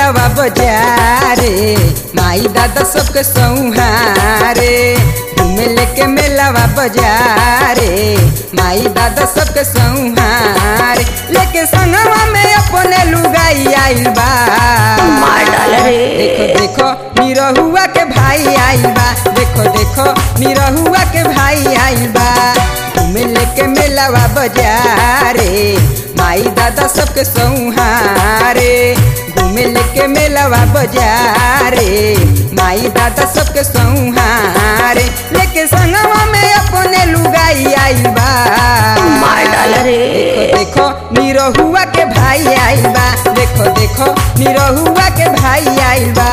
मेलावा बजारे माई दादा सबके सौहारे घूमे लेके मेलावा बजारे माई दादा सबके सौहारे लेके संगवा में अपने लुगाई आइल बा मार डाल रे देखो देखो निरहुआ के भाई आइल बा देखो देखो निरहुआ के भाई आइल बा घूमे लेके मेलावा बजारे माई दादा सबके सौहारे घूमे लेके मेलावा बजारे माई दादा सबके सौहारे लेके संगवा में अपने लुगाई आइल बा मार डाल रे देखो देखो निरहुआ के भाई आइल बा देखो देखो निरहुआ के भाई आइल बा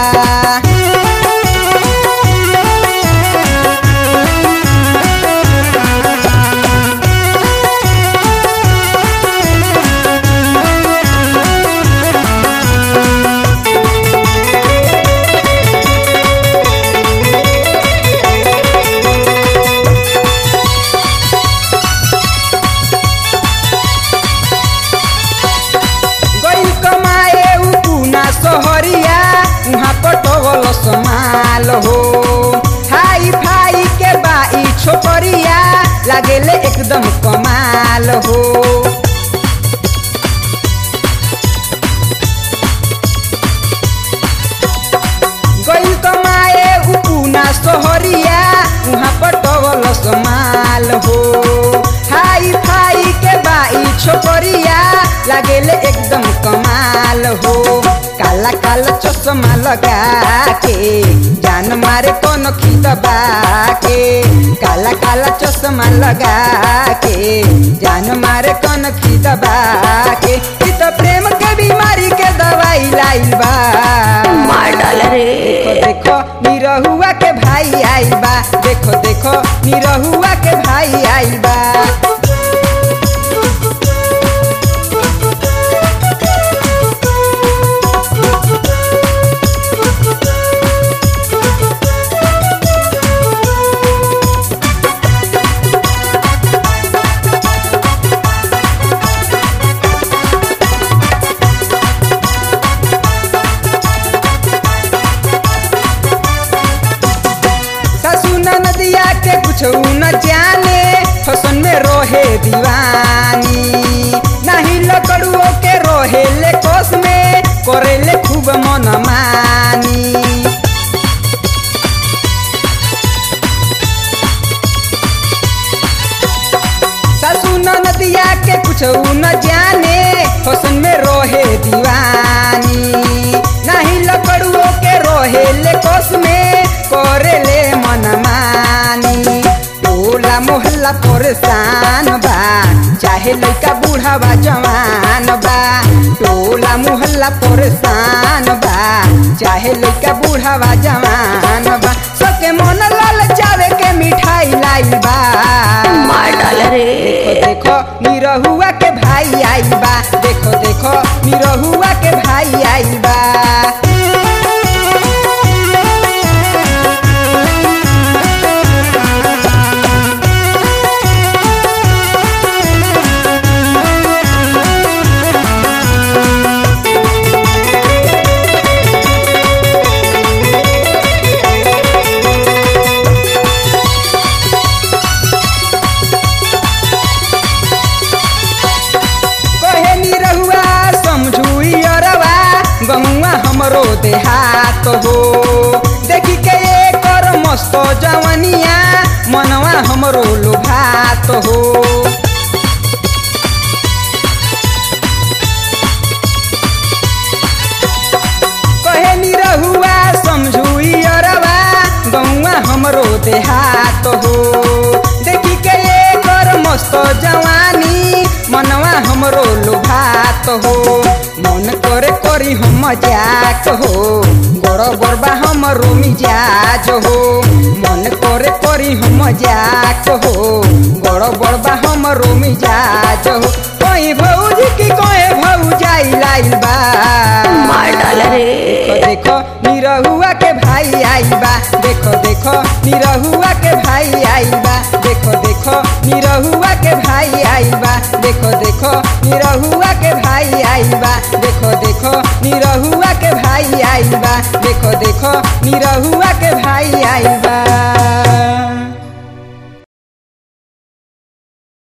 गइल कमाए उ पूना सोहरिया उहाँ पटवल समाल हो हाई फाई के बाई छोकरिया लागेले एकदम कमाल हो गइल कमाए उ पूना सोहरिया उहाँ पटवल समाल हो हाई फाई के बाई छोकरिया लागेले एकदम कमाल हो काला काला चश्मा लगा के जान मारे कौन दबा के काला काला चश्मा लगा के जान मारे कौन दबा के ई तो प्रेम के बीमारी के दवाई लाइल बा मार डाल रे देखो देखो निरहुआ के भाई आइल बा देखो देखो निरहुआ के भाई आइल बा सासू नदिया के कुछ न जाने फसन में रोहे दीवानी नहीं लकड़ुओ के रोहे ले कोस में करेले खूब मन मानी सासू नदिया के कुछ न जाने फसन में रोहे दीवानी नहीं लकड़ुओ के रोहे ले कोस में करे ले मन मानी टोला मोहल्ला परेशान बा चाहे लड़का बूढ़ा बा जवान बा टोला मोहल्ला परेशान बा चाहे लड़का बूढ़ा बा जवान बा सबके मन लाल चावे के मिठाई लाई बा मार डाल रे देखो देखो निरहुआ के भाई आइल बा देखो देखो निरहुआ के भाई आइल बा कहे निरहुआ समझुई अरवा गमुआ हमरो देहात हो देखी के एकर मस्त जवनिया मनवा हमरो लोभात हो कहे निरहुआ समझुई अरवा गौआ हमरो देहात हो देखी के एकर मस्त जवानी मनवा हमरो लोभात हो मन करे करी हम मजाक हो गड़ गड़बा हमरो मिजाज हो मन करे करी हम मजाक हो गड़ गड़बा हमरो मिजाज हो कोई भौजी की कोई भौजाई लाइल बा मार डाल रे देखो देखो निरहुआ के भाई आइल बा देखो देखो निरहुआ के भाई आइल बा देखो देखो निरहुआ के भाई आइल बा देखो देखो निरहुआ के भाई आइल बा देखो देखो निरहुआ के भाई आइल बा देखो देखो निरहुआ के भाई आइल बा